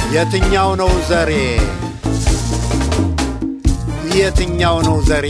የትኛው ነው ዘሬ? የትኛው ነው ዘሬ?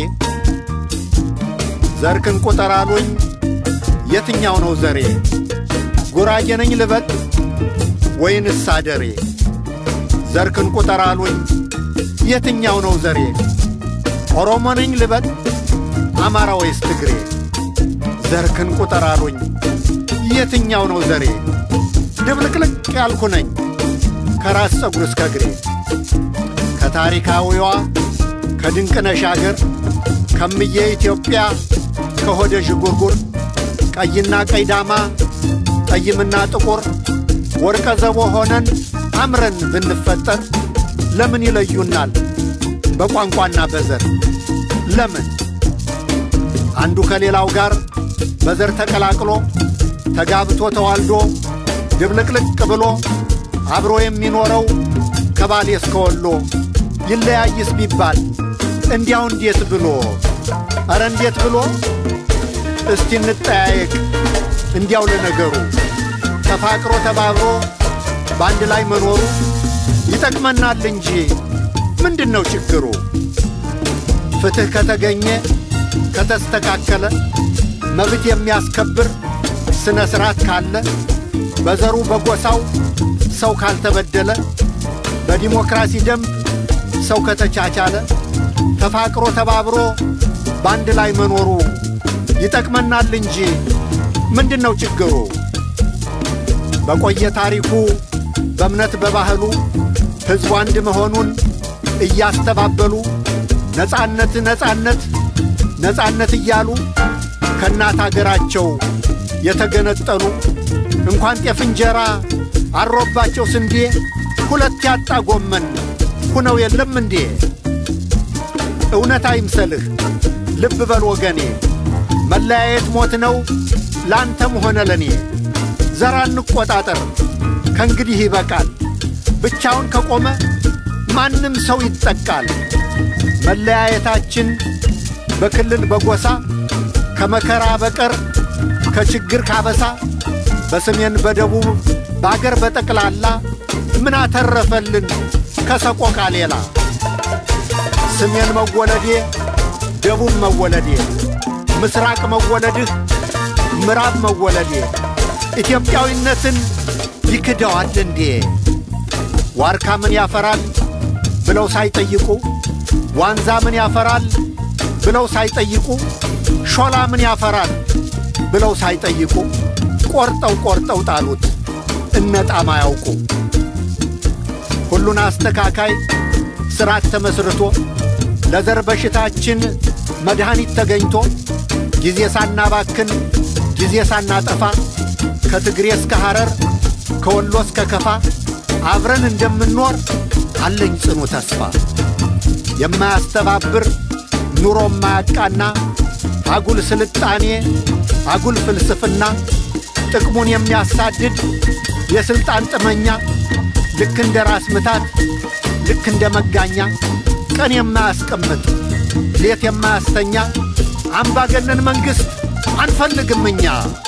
ዘርክን ቁጠር አሉኝ። የትኛው ነው ዘሬ? ጉራጌ ነኝ ልበል ወይንስ አደሬ? ዘርክን ቁጠር አሉኝ። የትኛው ነው ዘሬ? ኦሮሞ ነኝ ልበል አማራ ወይስ ትግሬ? ዘርክን ቁጠር አሉኝ። የትኛው ነው ዘሬ? ድብልቅልቅ ያልኩ ነኝ ከራስ ፀጉር እስከ እግሬ ከታሪካዊዋ ከድንቅነሽ አገር ከምዬ ኢትዮጵያ ከሆደ ዥጉርጉር ቀይና ቀይ ዳማ ጠይምና ጥቁር ወርቀ ዘቦ ሆነን አምረን ብንፈጠር ለምን ይለዩናል በቋንቋና በዘር? ለምን አንዱ ከሌላው ጋር በዘር ተቀላቅሎ ተጋብቶ ተዋልዶ ድብልቅልቅ ብሎ አብሮ የሚኖረው ከባሌ እስከ ወሎ ይለያይስ ቢባል እንዲያው እንዴት ብሎ ኧረ እንዴት ብሎ እስቲ እንጠያየቅ እንዲያው ለነገሩ ተፋቅሮ ተባብሮ በአንድ ላይ መኖሩ ይጠቅመናል እንጂ ምንድን ነው ችግሩ? ፍትሕ ከተገኘ ከተስተካከለ መብት የሚያስከብር ስነ ሥርዓት ካለ በዘሩ በጎሳው ሰው ካልተበደለ በዲሞክራሲ ደንብ ሰው ከተቻቻለ ተፋቅሮ ተባብሮ በአንድ ላይ መኖሩ ይጠቅመናል እንጂ ምንድን ነው ችግሩ? በቆየ ታሪኩ በእምነት በባህሉ ሕዝቡ አንድ መሆኑን እያስተባበሉ ነጻነት ነጻነት ነጻነት እያሉ ከእናት አገራቸው የተገነጠሉ እንኳን ጤፍ እንጀራ አሮባቸው ስንዴ ሁለት ያጣ ጎመን ሁነው የለም እንዴ? እውነት አይምሰልህ ልብ በል ወገኔ፣ መለያየት ሞት ነው ላንተም ሆነ ለኔ። ዘራ እንቆጣጠር ከእንግዲህ ይበቃል። ብቻውን ከቆመ ማንም ሰው ይጠቃል። መለያየታችን በክልል በጎሳ ከመከራ በቀር ከችግር ካበሳ በሰሜን በደቡብ በአገር በጠቅላላ ምን አተረፈልን ከሰቆቃ ሌላ? ሰሜን መወለዴ ደቡብ መወለዴ ምስራቅ መወለድህ ምዕራብ መወለዴ ኢትዮጵያዊነትን ይክደዋል እንዴ? ዋርካ ምን ያፈራል ብለው ሳይጠይቁ ዋንዛ ምን ያፈራል ብለው ሳይጠይቁ ሾላ ምን ያፈራል ብለው ሳይጠይቁ ቆርጠው ቆርጠው ጣሉት እነጣም አያውቁ። ሁሉን አስተካካይ ሥርዓት ተመስርቶ ለዘር በሽታችን መድኃኒት ተገኝቶ ጊዜ ሳናባክን ጊዜ ሳናጠፋ ከትግሬ እስከ ሐረር ከወሎ እስከ ከፋ አብረን እንደምንኖር አለኝ ጽኑ ተስፋ። የማያስተባብር ኑሮ ማያቃና አጉል ስልጣኔ አጉል ፍልስፍና ጥቅሙን የሚያሳድድ የሥልጣን ጥመኛ ልክ እንደ ራስ ምታት ልክ እንደ መጋኛ ቀን የማያስቀምጥ ሌት የማያስተኛ አምባገነን መንግሥት አንፈልግም እኛ።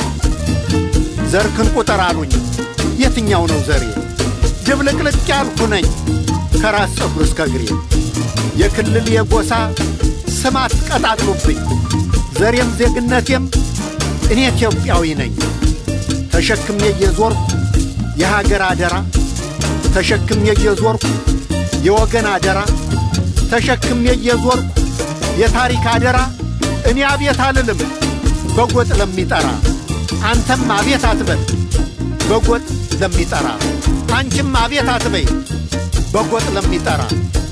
ዘርክን ቁጠር አሉኝ የትኛው ነው ዘሬ? ድብልቅልቅ ያልኩ ነኝ ከራስ ፀጉር እስከ እግሬ። የክልል የጎሳ ስማት ቀጣጥሉብኝ ዘሬም ዜግነቴም እኔ ኢትዮጵያዊ ነኝ። ተሸክሜ እየዞርኩ የሀገር አደራ ተሸክሜ እየዞርኩ የወገን አደራ ተሸክሜ እየዞርኩ የታሪክ አደራ እኔ አቤት አልልም በጎጥ ለሚጠራ አንተም አቤት አትበል በጎጥ ለሚጠራ አንቺም አቤት አትበይ በጎጥ ለሚጠራ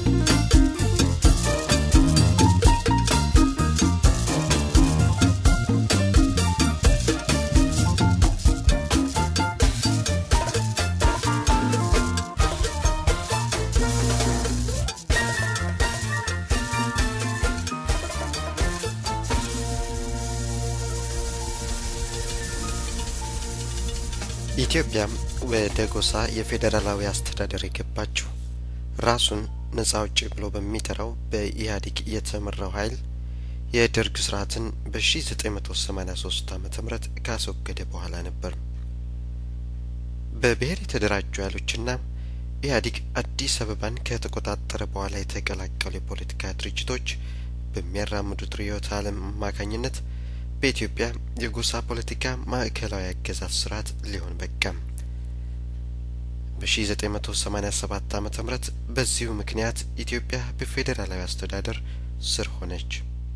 ኢትዮጵያም ወደ ጎሳ የፌዴራላዊ አስተዳደር የገባችው ራሱን ነጻ አውጪ ብሎ በሚጠራው በኢህአዴግ የተመራው ኃይል የደርግ ስርዓትን በ1983 ዓመተ ምህረት ካስወገደ በኋላ ነበር። በብሔር የተደራጁ ኃይሎችና ኢህአዴግ አዲስ አበባን ከተቆጣጠረ በኋላ የተቀላቀሉ የፖለቲካ ድርጅቶች በሚያራምዱት ርዕዮተ ዓለም አማካኝነት በኢትዮጵያ የጎሳ ፖለቲካ ማዕከላዊ አገዛዝ ስርዓት ሊሆን በቃም። በ1987 ዓ ም በዚሁ ምክንያት ኢትዮጵያ በፌዴራላዊ አስተዳደር ስር ሆነች።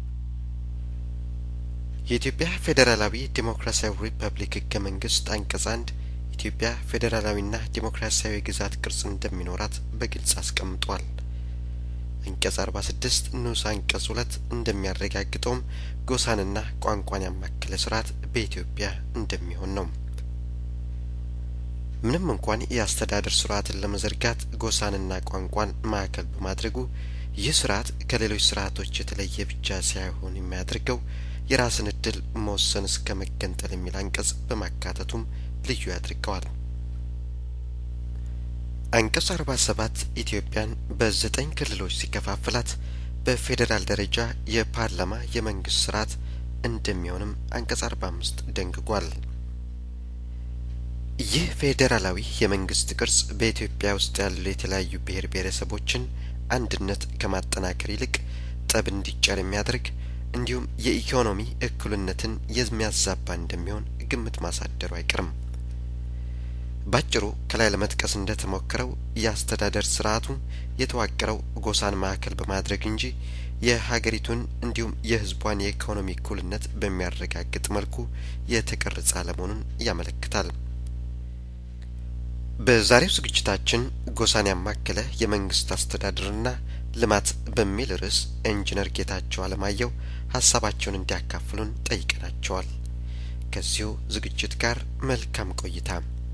የኢትዮጵያ ፌዴራላዊ ዴሞክራሲያዊ ሪፐብሊክ ህገ መንግስት አንቀጽ አንድ ኢትዮጵያ ፌዴራላዊና ዴሞክራሲያዊ ግዛት ቅርጽ እንደሚኖራት በግልጽ አስቀምጧል። አንቀጽ አርባ ስድስት ንዑስ አንቀጽ ሁለት እንደሚያረጋግጠውም ጎሳንና ቋንቋን ያማከለ ስርዓት በኢትዮጵያ እንደሚሆን ነው። ምንም እንኳን የአስተዳደር ስርዓትን ለመዘርጋት ጎሳንና ቋንቋን ማዕከል በማድረጉ ይህ ስርዓት ከሌሎች ስርዓቶች የተለየ ብቻ ሳይሆን የሚያደርገው የራስን እድል መወሰን እስከ መገንጠል የሚል አንቀጽ በማካተቱም ልዩ ያድርገዋል። አንቀጽ አርባ ሰባት ኢትዮጵያን በዘጠኝ ክልሎች ሲከፋፍላት በፌዴራል ደረጃ የፓርላማ የመንግስት ስርዓት እንደሚሆንም አንቀጽ አርባ አምስት ደንግጓል። ይህ ፌዴራላዊ የመንግስት ቅርጽ በኢትዮጵያ ውስጥ ያሉ የተለያዩ ብሔር ብሔረሰቦችን አንድነት ከማጠናከር ይልቅ ጠብ እንዲጫር የሚያደርግ እንዲሁም የኢኮኖሚ እኩልነትን የሚያዛባ እንደሚሆን ግምት ማሳደሩ አይቀርም። ባጭሩ ከላይ ለመጥቀስ እንደተሞከረው የአስተዳደር ስርዓቱ የተዋቀረው ጎሳን ማዕከል በማድረግ እንጂ የሀገሪቱን እንዲሁም የሕዝቧን የኢኮኖሚ እኩልነት በሚያረጋግጥ መልኩ የተቀረጸ አለመሆኑን ያመለክታል። በዛሬው ዝግጅታችን ጎሳን ያማከለ የመንግስት አስተዳደርና ልማት በሚል ርዕስ ኢንጂነር ጌታቸው አለማየሁ ሀሳባቸውን እንዲያካፍሉን ጠይቀናቸዋል። ከዚሁ ዝግጅት ጋር መልካም ቆይታ።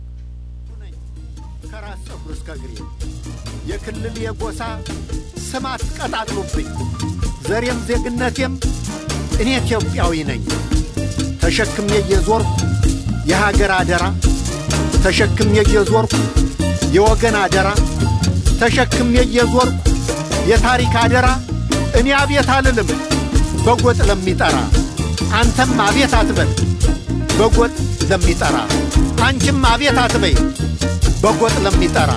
ከራስ ጸጉር እስከ እግሬ የክልል የጎሳ ስም አትቀጣጥሉብኝ፣ ዘሬም ዜግነቴም እኔ ኢትዮጵያዊ ነኝ። ተሸክሜ እየዞርኩ የሀገር አደራ ተሸክሜ እየዞርኩ የወገን አደራ ተሸክሜ እየዞርኩ የታሪክ አደራ እኔ አቤት አልልም በጎጥ ለሚጠራ አንተም አቤት አትበል በጎጥ ለሚጠራ አንቺም አቤት አትበይ በጎጥ ለሚጠራ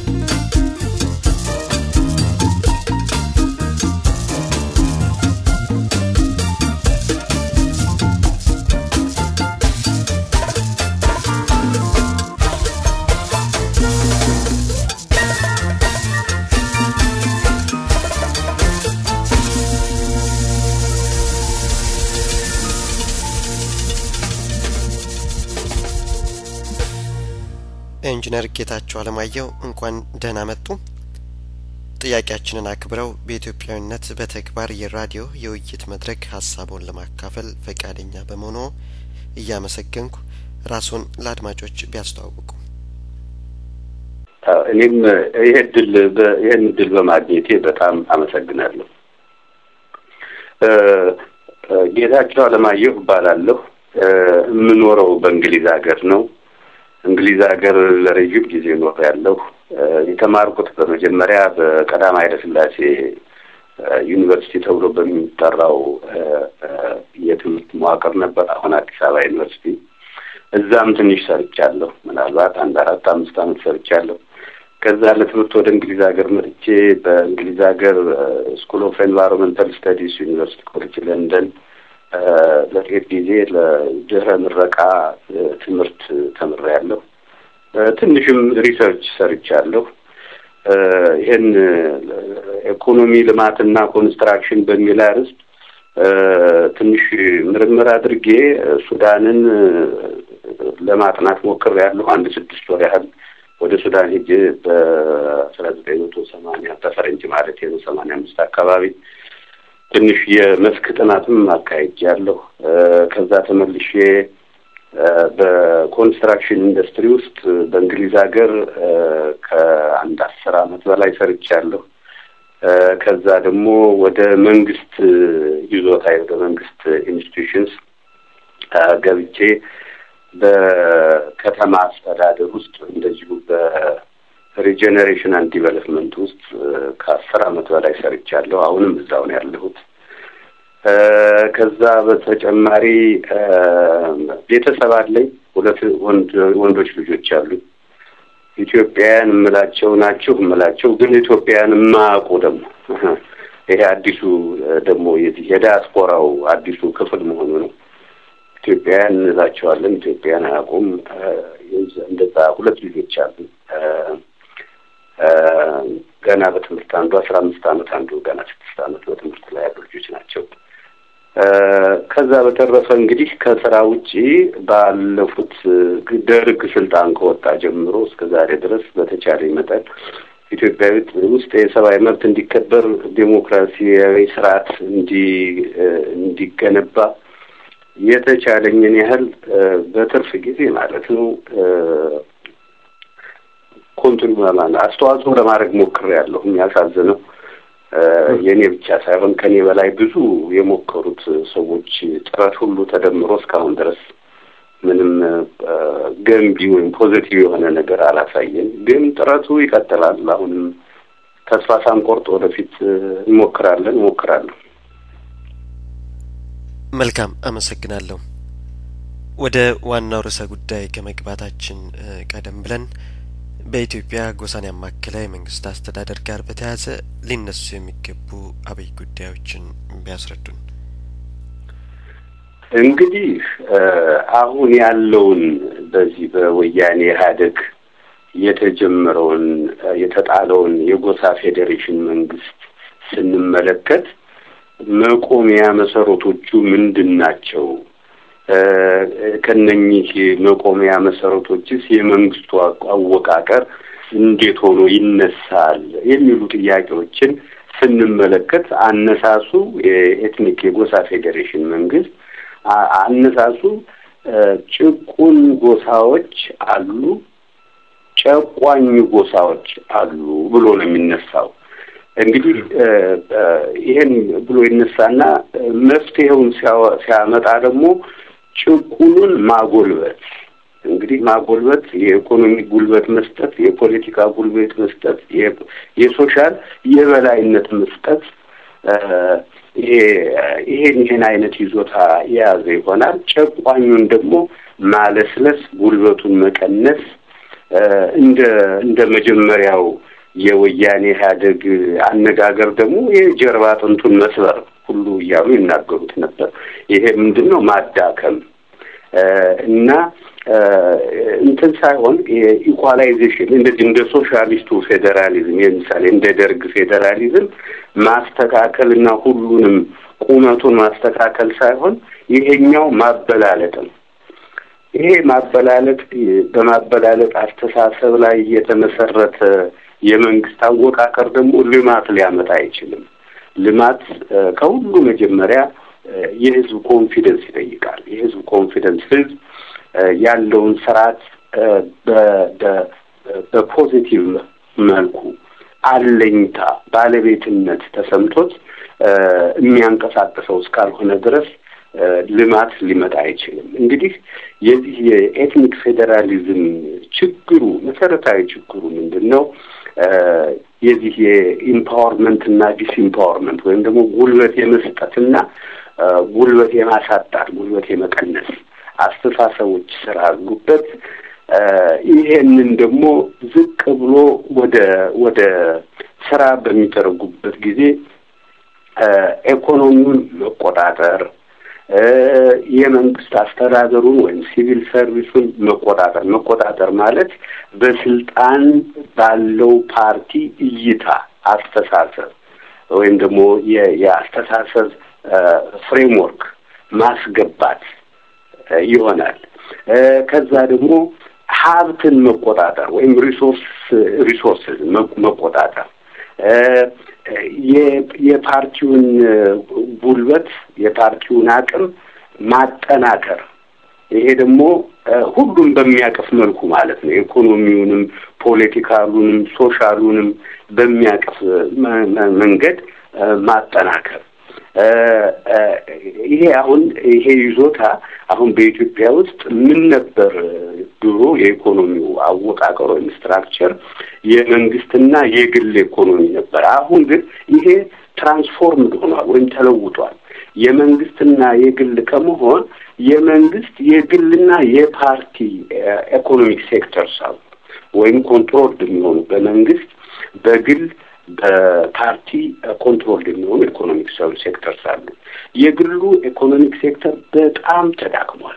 ኢንጂነር ጌታቸው አለማየሁ እንኳን ደህና መጡ። ጥያቄያችንን አክብረው በኢትዮጵያዊነት በተግባር የራዲዮ የውይይት መድረክ ሀሳቡን ለማካፈል ፈቃደኛ በመሆኑ እያመሰገንኩ ራስዎን ለአድማጮች ቢያስተዋውቁ። እኔም ይሄ ድል ይህን ድል በማግኘቴ በጣም አመሰግናለሁ። ጌታቸው አለማየሁ እባላለሁ። የምኖረው በእንግሊዝ ሀገር ነው። እንግሊዝ ሀገር ለረጅም ጊዜ ኖር ያለሁ የተማርኩት በመጀመሪያ በቀዳማዊ ኃይለ ሥላሴ ዩኒቨርሲቲ ተብሎ በሚጠራው የትምህርት መዋቅር ነበር። አሁን አዲስ አበባ ዩኒቨርሲቲ። እዛም ትንሽ ሰርቻለሁ። ምናልባት አንድ አራት አምስት ዓመት ሰርቻለሁ። ከዛ ለትምህርት ወደ እንግሊዝ ሀገር መጥቼ በእንግሊዝ ሀገር ስኩል ኦፍ ኤንቫይሮንመንታል ስተዲስ ዩኒቨርሲቲ ኮሌጅ ለንደን ለጥቂት ጊዜ ለድህረ ምረቃ ትምህርት ተምሬያለሁ። ትንሽም ሪሰርች ሰርቻለሁ። ይህን ኢኮኖሚ ልማትና ኮንስትራክሽን በሚል አርዕስት ትንሽ ምርምር አድርጌ ሱዳንን ለማጥናት ሞክሬያለሁ። አንድ ስድስት ወር ያህል ወደ ሱዳን ሄጄ በአስራ ዘጠኝ መቶ ሰማንያ በፈረንጅ ማለት ነው ሰማንያ አምስት አካባቢ ትንሽ የመስክ ጥናትም አካሄጃለሁ። ከዛ ተመልሼ በኮንስትራክሽን ኢንዱስትሪ ውስጥ በእንግሊዝ ሀገር ከአንድ አስር አመት በላይ ሰርቻለሁ። ከዛ ደግሞ ወደ መንግስት ይዞታ ወደ መንግስት ኢንስቲትዩሽንስ ገብቼ በከተማ አስተዳደር ውስጥ እንደዚሁ በሪጀኔሬሽን አንድ ዲቨሎፕመንት ውስጥ ከአስር አመት በላይ ሰርቻለሁ። አሁንም እዛው ነው ያለሁት። ከዛ በተጨማሪ ቤተሰብ አለኝ። ሁለት ወንድ ወንዶች ልጆች አሉኝ። ኢትዮጵያውያን እምላቸው ናችሁ እምላቸው ግን ኢትዮጵያውያን የማያውቁ ደግሞ ይሄ አዲሱ ደግሞ የዚህ የዲያስፖራው አዲሱ ክፍል መሆኑ ነው። ኢትዮጵያውያን እንላቸዋለን፣ ኢትዮጵያን አያውቁም። እንደዛ ሁለት ልጆች አሉ። ገና በትምህርት አንዱ አስራ አምስት ዓመት አንዱ ገና ስድስት ዓመት በትምህርት ላይ ያሉ ልጆች ናቸው። ከዛ በተረፈ እንግዲህ ከስራ ውጪ ባለፉት ደርግ ስልጣን ከወጣ ጀምሮ እስከ ዛሬ ድረስ በተቻለ መጠን ኢትዮጵያ ውስጥ የሰብአዊ መብት እንዲከበር ዴሞክራሲያዊ ስርዓት እንዲ እንዲገነባ የተቻለኝን ያህል በትርፍ ጊዜ ማለት ነው ኮንቲኒ አስተዋጽኦ ለማድረግ ሞክሬያለሁ። የሚያሳዝነው የእኔ ብቻ ሳይሆን ከኔ በላይ ብዙ የሞከሩት ሰዎች ጥረት ሁሉ ተደምሮ እስካሁን ድረስ ምንም ገንቢ ወይም ፖዚቲቭ የሆነ ነገር አላሳየን። ግን ጥረቱ ይቀጥላል። አሁንም ተስፋ ሳንቆርጥ ወደፊት እንሞክራለን እሞክራለሁ። መልካም አመሰግናለሁ። ወደ ዋናው ርዕሰ ጉዳይ ከመግባታችን ቀደም ብለን በኢትዮጵያ ጎሳን ያማከለ የመንግስት አስተዳደር ጋር በተያያዘ ሊነሱ የሚገቡ አብይ ጉዳዮችን ቢያስረዱን። እንግዲህ አሁን ያለውን በዚህ በወያኔ ኢህአዴግ የተጀመረውን የተጣለውን የጎሳ ፌዴሬሽን መንግስት ስንመለከት መቆሚያ መሰረቶቹ ምንድን ናቸው? ከነኚህ መቆሚያ መሰረቶችስ የመንግስቱ አወቃቀር እንዴት ሆኖ ይነሳል? የሚሉ ጥያቄዎችን ስንመለከት አነሳሱ የኤትኒክ የጎሳ ፌዴሬሽን መንግስት አነሳሱ ጭቁን ጎሳዎች አሉ፣ ጨቋኝ ጎሳዎች አሉ ብሎ ነው የሚነሳው። እንግዲህ ይሄን ብሎ ይነሳና መፍትሄውን ሲያመጣ ደግሞ ጭቁኑን ማጎልበት እንግዲህ ማጎልበት የኢኮኖሚ ጉልበት መስጠት፣ የፖለቲካ ጉልበት መስጠት፣ የሶሻል የበላይነት መስጠት ይሄን ይሄን አይነት ይዞታ የያዘ ይሆናል። ጨቋኙን ደግሞ ማለስለስ፣ ጉልበቱን መቀነስ እንደ እንደ መጀመሪያው የወያኔ ኢህአዴግ አነጋገር ደግሞ የጀርባ አጥንቱን መስበር ሁሉ እያሉ ይናገሩት ነበር። ይሄ ምንድን ነው? ማዳከም እና እንትን ሳይሆን የኢኳላይዜሽን እንደዚህ እንደ ሶሻሊስቱ ፌዴራሊዝም ለምሳሌ እንደ ደርግ ፌዴራሊዝም ማስተካከል እና ሁሉንም ቁመቱን ማስተካከል ሳይሆን ይሄኛው ማበላለጥ ነው። ይሄ ማበላለጥ በማበላለጥ አስተሳሰብ ላይ የተመሰረተ የመንግስት አወቃቀር ደግሞ ልማት ሊያመጣ አይችልም። ልማት ከሁሉ መጀመሪያ የህዝብ ኮንፊደንስ ይጠይቃል። የህዝብ ኮንፊደንስ ህዝብ ያለውን ስርዓት በፖዚቲቭ መልኩ አለኝታ፣ ባለቤትነት ተሰምቶት የሚያንቀሳቅሰው እስካልሆነ ድረስ ልማት ሊመጣ አይችልም። እንግዲህ የዚህ የኤትኒክ ፌዴራሊዝም ችግሩ መሰረታዊ ችግሩ ምንድን ነው? የዚህ የኢምፓወርመንት እና ዲስኢምፓወርመንት ወይም ደግሞ ጉልበት የመስጠትና ጉልበት የማሳጣት ጉልበት የመቀነስ አስተሳሰቦች ስላሉበት ይሄንን ደግሞ ዝቅ ብሎ ወደ ወደ ስራ በሚተረጉበት ጊዜ ኢኮኖሚውን መቆጣጠር የመንግስት አስተዳደሩን ወይም ሲቪል ሰርቪሱን መቆጣጠር መቆጣጠር ማለት በስልጣን ባለው ፓርቲ እይታ አስተሳሰብ ወይም ደግሞ የአስተሳሰብ ፍሬምወርክ ማስገባት ይሆናል። ከዛ ደግሞ ሀብትን መቆጣጠር ወይም ሪሶርስ ሪሶርስን መቆጣጠር የፓርቲውን ጉልበት የፓርቲውን አቅም ማጠናከር ይሄ ደግሞ ሁሉም በሚያቅፍ መልኩ ማለት ነው። ኢኮኖሚውንም፣ ፖለቲካሉንም፣ ሶሻሉንም በሚያቅፍ መንገድ ማጠናከር ይሄ አሁን ይሄ ይዞታ አሁን በኢትዮጵያ ውስጥ ምን ነበር ድሮ የኢኮኖሚው አወቃቀር ወይም ስትራክቸር የመንግስትና የግል ኢኮኖሚ ነበር። አሁን ግን ይሄ ትራንስፎርምድ ሆኗል ወይም ተለውጧል። የመንግስትና የግል ከመሆን የመንግስት የግልና የፓርቲ ኢኮኖሚክ ሴክተርስ አሉ። ወይም ኮንትሮል የሚሆኑ በመንግስት በግል በፓርቲ ኮንትሮል የሚሆኑ ኢኮኖሚክ ሴክተርስ አሉ። የግሉ ኢኮኖሚክ ሴክተር በጣም ተዳክሟል።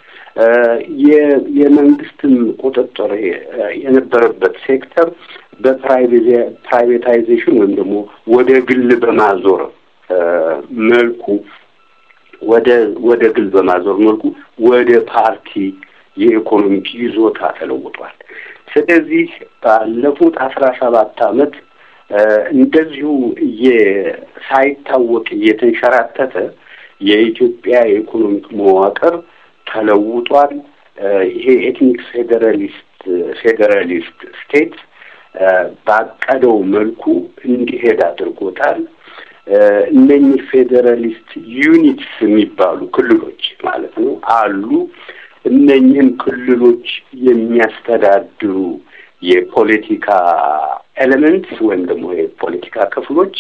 የመንግስትም ቁጥጥር የነበረበት ሴክተር በፕራይቬታይዜሽን ወይም ደግሞ ወደ ግል በማዞር መልኩ ወደ ወደ ግል በማዞር መልኩ ወደ ፓርቲ የኢኮኖሚክ ይዞታ ተለውጧል። ስለዚህ ባለፉት አስራ ሰባት አመት እንደዚሁ ሳይታወቅ እየተንሸራተተ የኢትዮጵያ የኢኮኖሚክ መዋቅር ተለውጧል። ይሄ ኤትኒክ ፌዴራሊስት ፌዴራሊስት ስቴት ባቀደው መልኩ እንዲሄድ አድርጎታል። እነኚህ ፌዴራሊስት ዩኒትስ የሚባሉ ክልሎች ማለት ነው አሉ። እነኚህን ክልሎች የሚያስተዳድሩ የፖለቲካ ኤሌመንትስ ወይም ደግሞ የፖለቲካ ክፍሎች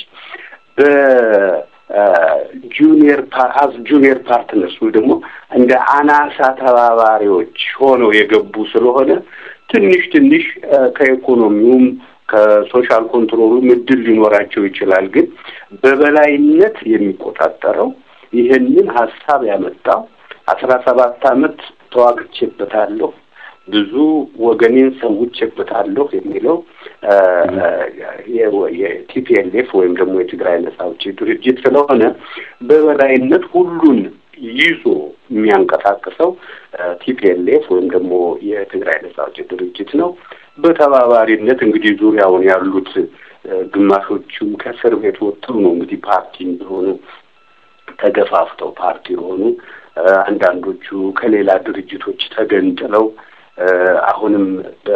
በጁኒየር አዝ ጁኒየር ፓርትነርስ ወይ ደግሞ እንደ አናሳ ተባባሪዎች ሆነው የገቡ ስለሆነ ትንሽ ትንሽ ከኢኮኖሚውም ከሶሻል ኮንትሮሉም እድል ሊኖራቸው ይችላል። ግን በበላይነት የሚቆጣጠረው ይህንን ሀሳብ ያመጣው አስራ ሰባት አመት ተዋግቼበታለሁ ብዙ ወገኔን ሰውቼበታለሁ የሚለው የቲፒኤልኤፍ ወይም ደግሞ የትግራይ ነጻ አውጪ ድርጅት ስለሆነ በበላይነት ሁሉን ይዞ የሚያንቀሳቅሰው ቲፒኤልኤፍ ወይም ደግሞ የትግራይ ነጻ አውጪ ድርጅት ነው። በተባባሪነት እንግዲህ ዙሪያውን ያሉት ግማሾቹም ከእስር ቤት ወጥተው ነው እንግዲህ ፓርቲ እንደሆኑ ተገፋፍተው ፓርቲ የሆኑ አንዳንዶቹ ከሌላ ድርጅቶች ተገንጥለው አሁንም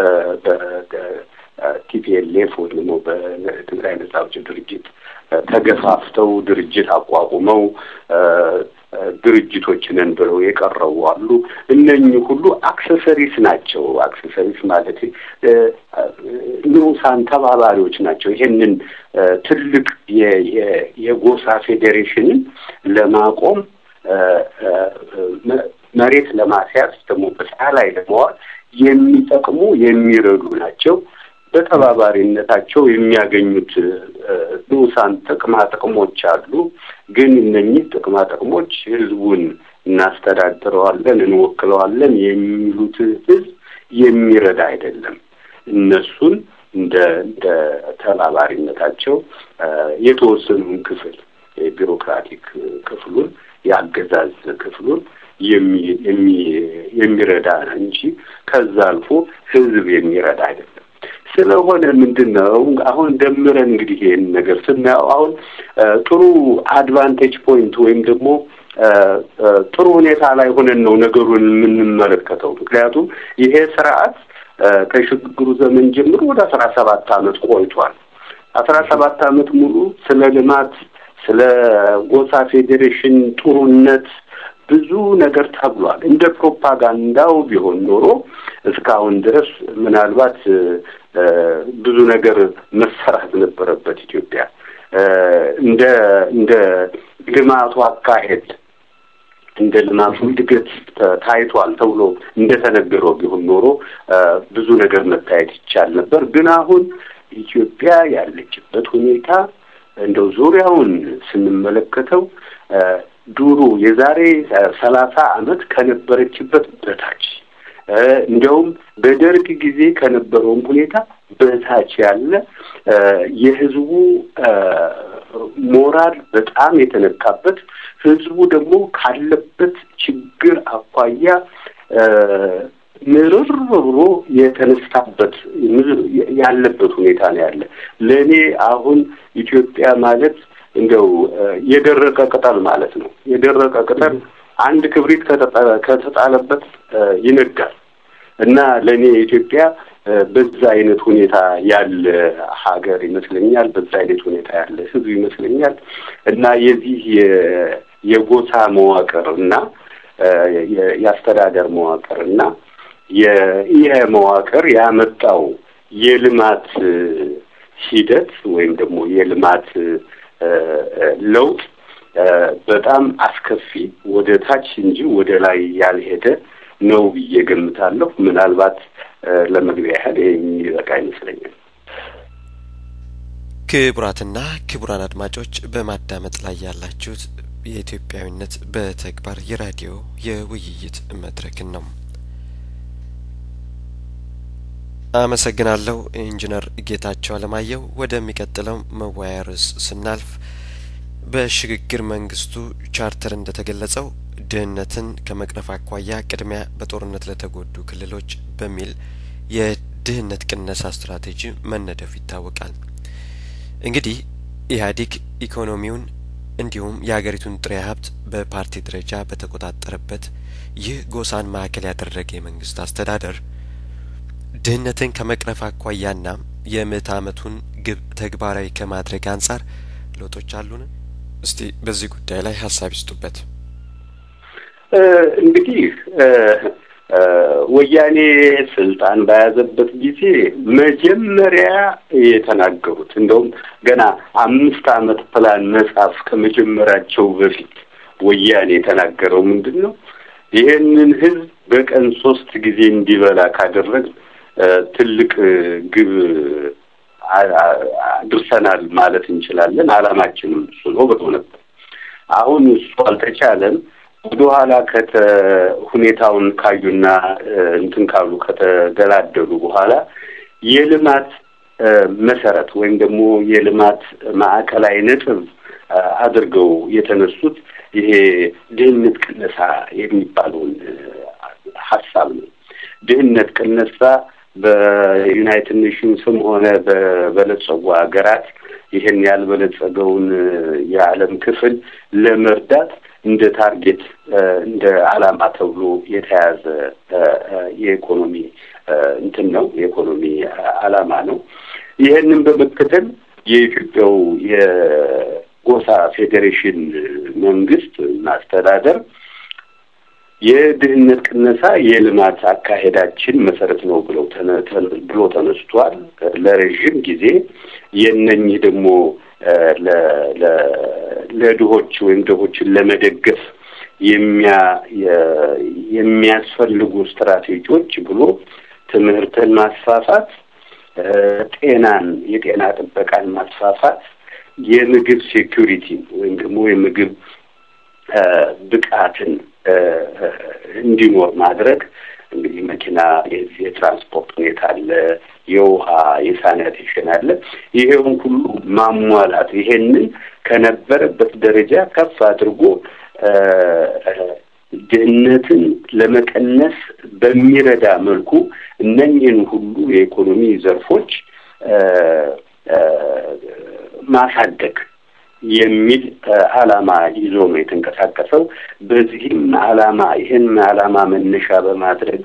በቲፒኤልኤፍ ወይም ደግሞ በትግራይ ነጻ አውጪ ድርጅት ተገፋፍተው ድርጅት አቋቁመው ድርጅቶች ነን ብለው የቀረቡ አሉ። እነኚህ ሁሉ አክሰሰሪስ ናቸው። አክሰሰሪስ ማለት ንዑሳን ተባባሪዎች ናቸው። ይሄንን ትልቅ የጎሳ ፌዴሬሽንን ለማቆም መሬት ለማስያዝ ደግሞ በስራ ላይ ለመዋል የሚጠቅሙ የሚረዱ ናቸው። በተባባሪነታቸው የሚያገኙት ንዑሳን ጥቅማ ጥቅሞች አሉ። ግን እነኚህ ጥቅማ ጥቅሞች ህዝቡን እናስተዳድረዋለን፣ እንወክለዋለን የሚሉት ህዝብ የሚረዳ አይደለም። እነሱን እንደ እንደ ተባባሪነታቸው የተወሰኑን ክፍል የቢሮክራቲክ ክፍሉን የአገዛዝ ክፍሉን የሚረዳ እንጂ ከዛ አልፎ ህዝብ የሚረዳ አይደለም። ስለሆነ ምንድን ነው አሁን ደምረን እንግዲህ ይህን ነገር ስናየው አሁን ጥሩ አድቫንቴጅ ፖይንት ወይም ደግሞ ጥሩ ሁኔታ ላይ ሆነን ነው ነገሩን የምንመለከተው። ምክንያቱም ይሄ ስርዓት ከሽግግሩ ዘመን ጀምሮ ወደ አስራ ሰባት አመት ቆይቷል። አስራ ሰባት አመት ሙሉ ስለ ልማት፣ ስለ ጎሳ ፌዴሬሽን ጥሩነት ብዙ ነገር ተብሏል። እንደ ፕሮፓጋንዳው ቢሆን ኖሮ እስካሁን ድረስ ምናልባት ብዙ ነገር መሰራት ነበረበት። ኢትዮጵያ እንደ እንደ ልማቱ አካሄድ እንደ ልማቱ እድገት ታይቷል ተብሎ እንደተነገረው ቢሆን ኖሮ ብዙ ነገር መታየት ይቻል ነበር። ግን አሁን ኢትዮጵያ ያለችበት ሁኔታ እንደው ዙሪያውን ስንመለከተው ድሮ የዛሬ ሰላሳ አመት ከነበረችበት በታች እንዲያውም በደርግ ጊዜ ከነበረውም ሁኔታ በታች ያለ የህዝቡ ሞራል በጣም የተነካበት ህዝቡ ደግሞ ካለበት ችግር አኳያ ምርር ብሎ የተነሳበት ያለበት ሁኔታ ነው ያለ። ለእኔ አሁን ኢትዮጵያ ማለት እንደው የደረቀ ቅጠል ማለት ነው። የደረቀ ቅጠል አንድ ክብሪት ከተጣለበት ይነዳል እና ለእኔ ኢትዮጵያ በዛ አይነት ሁኔታ ያለ ሀገር ይመስለኛል። በዛ አይነት ሁኔታ ያለ ህዝብ ይመስለኛል እና የዚህ የጎሳ መዋቅር እና የአስተዳደር መዋቅር እና ይህ መዋቅር ያመጣው የልማት ሂደት ወይም ደግሞ የልማት ለውጥ በጣም አስከፊ ወደ ታች እንጂ ወደ ላይ ያልሄደ ነው ብዬ ገምታለሁ። ምናልባት ለመግቢያ ያህል ይሄ የሚበቃ ይመስለኛል። ክቡራትና ክቡራን አድማጮች በማዳመጥ ላይ ያላችሁት የኢትዮጵያዊነት በተግባር የራዲዮ የውይይት መድረክን ነው። አመሰግናለሁ ኢንጂነር ጌታቸው አለማየሁ። ወደሚቀጥለው መወያያ ርዕስ ስናልፍ በሽግግር መንግስቱ ቻርተር እንደተገለጸው ድህነትን ከመቅረፍ አኳያ ቅድሚያ በጦርነት ለተጎዱ ክልሎች በሚል የድህነት ቅነሳ ስትራቴጂ መነደፉ ይታወቃል። እንግዲህ ኢህአዴግ ኢኮኖሚውን እንዲሁም የሀገሪቱን ጥሬ ሀብት በፓርቲ ደረጃ በተቆጣጠረበት ይህ ጎሳን ማዕከል ያደረገ የመንግስት አስተዳደር ድህነትን ከመቅረፍ አኳያና የምዕተ ዓመቱን ግብ ተግባራዊ ከማድረግ አንጻር ለውጦች አሉን? እስቲ በዚህ ጉዳይ ላይ ሀሳብ ይስጡበት። እንግዲህ ወያኔ ስልጣን በያዘበት ጊዜ መጀመሪያ የተናገሩት እንደውም ገና አምስት ዓመት ፕላን መጽሐፍ ከመጀመራቸው በፊት ወያኔ የተናገረው ምንድን ነው? ይህንን ህዝብ በቀን ሶስት ጊዜ እንዲበላ ካደረግ ትልቅ ግብ አድርሰናል ማለት እንችላለን። አላማችንም እሱ ነው ብሎ ነበር። አሁን እሱ አልተቻለም። ወደኋላ ከተ ሁኔታውን ካዩና እንትን ካሉ ከተደላደሉ በኋላ የልማት መሰረት ወይም ደግሞ የልማት ማዕከላዊ ነጥብ አድርገው የተነሱት ይሄ ድህነት ቅነሳ የሚባለውን ሀሳብ ነው። ድህነት ቅነሳ በዩናይትድ ኔሽንስም ሆነ በበለጸጉ ሀገራት ይህን ያልበለጸገውን የዓለም ክፍል ለመርዳት እንደ ታርጌት እንደ ዓላማ ተብሎ የተያዘ የኢኮኖሚ እንትን ነው፣ የኢኮኖሚ ዓላማ ነው። ይህንን በመከተል የኢትዮጵያው የጎሳ ፌዴሬሽን መንግስት ማስተዳደር የድህነት ቅነሳ የልማት አካሄዳችን መሰረት ነው ብለው ብሎ ተነስቷል። ለረዥም ጊዜ የነኝህ ደግሞ ለድሆች ወይም ድሆችን ለመደገፍ የሚያስፈልጉ ስትራቴጂዎች ብሎ ትምህርትን ማስፋፋት፣ ጤናን የጤና ጥበቃን ማስፋፋት፣ የምግብ ሴኩሪቲን ወይም ደግሞ የምግብ ብቃትን እንዲኖር ማድረግ እንግዲህ መኪና የትራንስፖርት ሁኔታ አለ፣ የውሃ የሳኒቴሽን አለ። ይሄውን ሁሉ ማሟላት ይሄንን ከነበረበት ደረጃ ከፍ አድርጎ ድህነትን ለመቀነስ በሚረዳ መልኩ እነኝህን ሁሉ የኢኮኖሚ ዘርፎች ማሳደግ የሚል ዓላማ ይዞ ነው የተንቀሳቀሰው። በዚህም ዓላማ ይህን ዓላማ መነሻ በማድረግ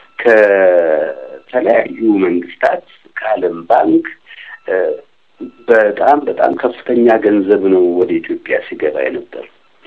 ከተለያዩ መንግስታት ከዓለም ባንክ በጣም በጣም ከፍተኛ ገንዘብ ነው ወደ ኢትዮጵያ ሲገባ የነበር።